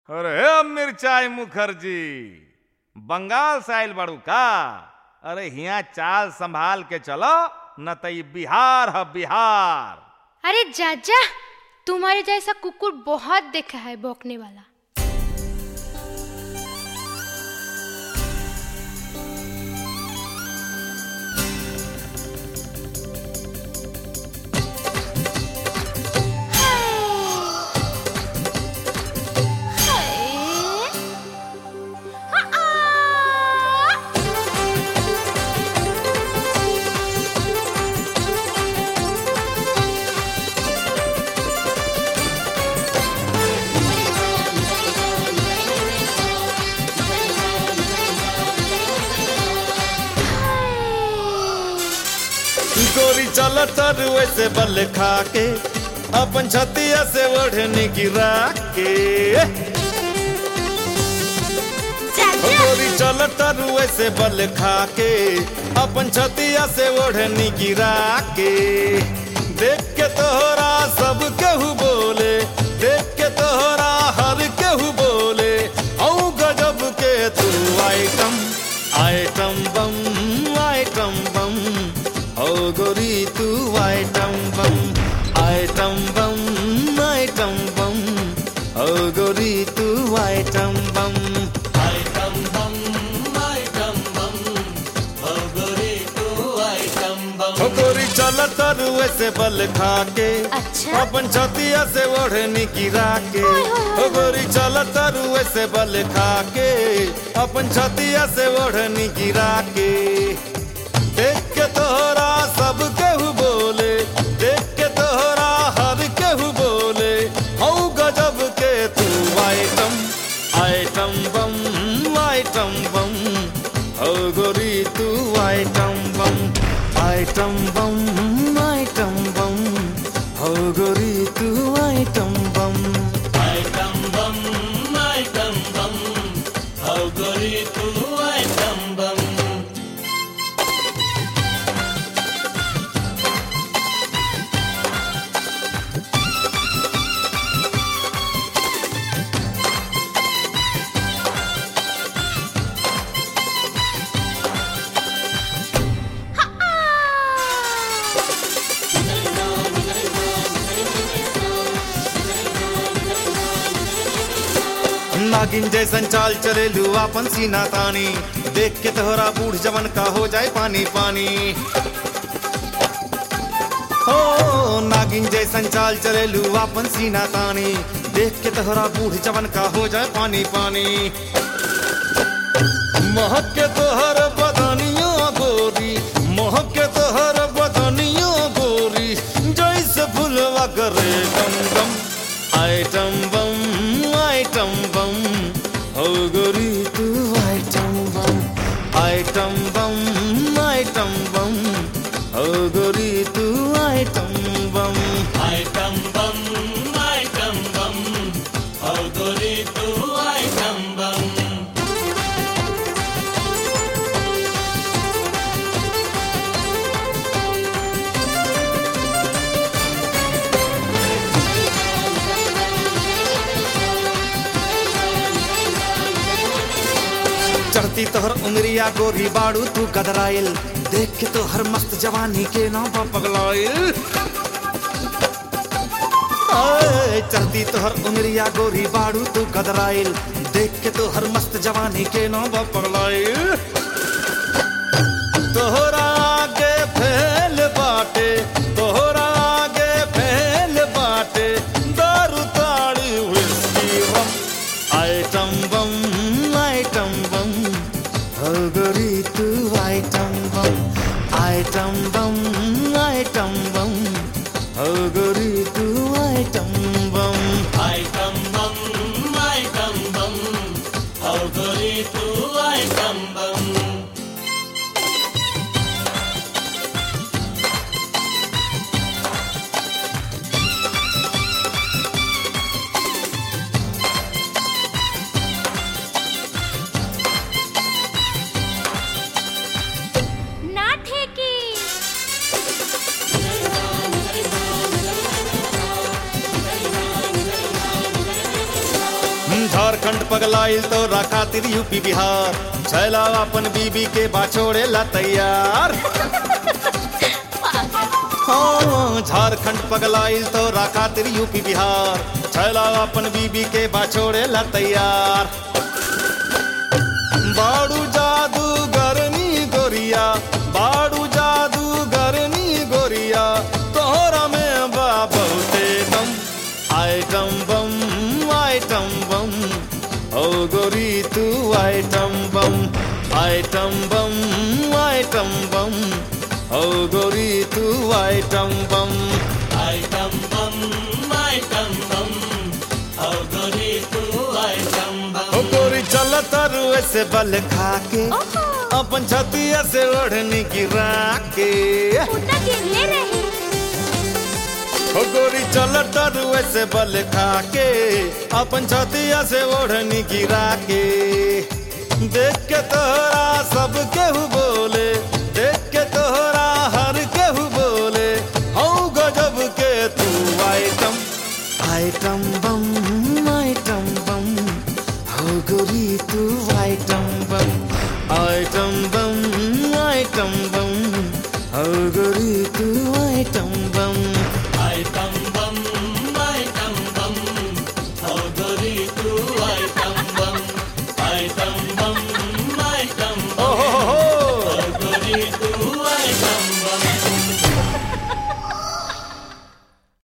अरे हे मिर्चाई मुखर्जी बंगाल से आइल बाड़ू का अरे हिया चाल संभाल के चलो न त ई बिहार है बिहार अरे जाजा तुम्हारे जैसा कुकुर बहुत देखा है भौंकने वाला गोरी चल तर वैसे बल खा के अपन छतिया से ओढ़नी गिरा के गोरी चल तर वैसे बल खा के अपन छतिया से ओढ़नी गिरा के देख के तोहरा सब केहू बोले देख के तोहरा हर केहू बोले औ गजब के तू item item bomb item bomb ओ गोरी तू item bomb item bomb item bomb ओ गोरी तू item bomb item bomb item bomb ओ गोरी तू आइटम बम ओ गोरी चल तर वैसे बल खा के अच्छा। अपन छतिया से ओढ़नी गिरा के ओए होए होए। ओ गोरी चल तर वैसे बल खा के अपन छतिया से ओढ़नी गिरा के देख के तोहरा सब केहू बोले देख के तोहरा हर केहू बोले हौ गजब के तू item item bomb item bomb हो गोरी तू item bomb item bomb item bomb हो गोरी तू item bomb item bomb item bomb ओ गोरी तू आइटम बम नागिन जैसन चाल चले लू अपन सीना तानी देख के तोहरा बूढ़ जवन का हो जाए पानी पानी ओ नागिन जैसन चाल चले लू अपन सीना तानी देख के तोहरा बूढ़ जवन का हो जाए पानी पानी महक के तोहर बदनिया गोरी महक के तोहर बदनिया गोरी जैसे फुलवा करे गम गम आइटम बम आइटम बम हो गोरी तू item bomb item bomb item bomb हो गोरी तू item bomb item bomb item bomb ओ गोरी तू आइटम बम चढ़ती तोहर उंगरिया गोरी बाड़ू तू कदराइल देख के तोहर मस्त जवानी के नाम पर पगलाइल आए, चढ़ती तोहर उंगरिया गोरी बाड़ू तू कदराइल देख के तोहर मस्त जवानी के नाम पर पगलाइल तोहरा आगे फैल बाटे तोहरा आगे फैल बाटे दारू ताड़ी whisky rum item bomb item bomb हो गोरी तू item bomb item bomb item bomb हो गोरी तू item bomb item bomb item bomb ओ गोरी तू आइटम बम ना ठेकी झारखंड पगलाइल तो खातिर यूपी बिहार छैला अपन बीबी के बाछोड़े ला तैयार हाँ, झारखंड पगलाइल तो खातिर यूपी बिहार छैला अपन बीबी के बाछोड़े ला तैयार बाड़ू जादू गरनी गोरिया बाड़ू जादू गरनी गोरिया तोहरा में बा बहुते दम आइटम बम आइटम बम ओ गोरी तू item bomb item bomb item bomb ओ गोरी तू item bomb item bomb item bomb और गोरी तू आइटम बम ओ गोरी चल तरु ऐसे बल खा के ओहो अपन छतिया से ओढ़नी गिरा के उतना गिरले रही ओ गोरी चल तरु ऐसे बल खा के अपन छतिया से ओढ़नी गिरा के देख के तोहरा सब केहू बोले देख के तोहरा हर केहू बोले हऊ गजब के तू item item bomb item bomb हो गोरी तू item bomb item bomb item bomb हो गोरी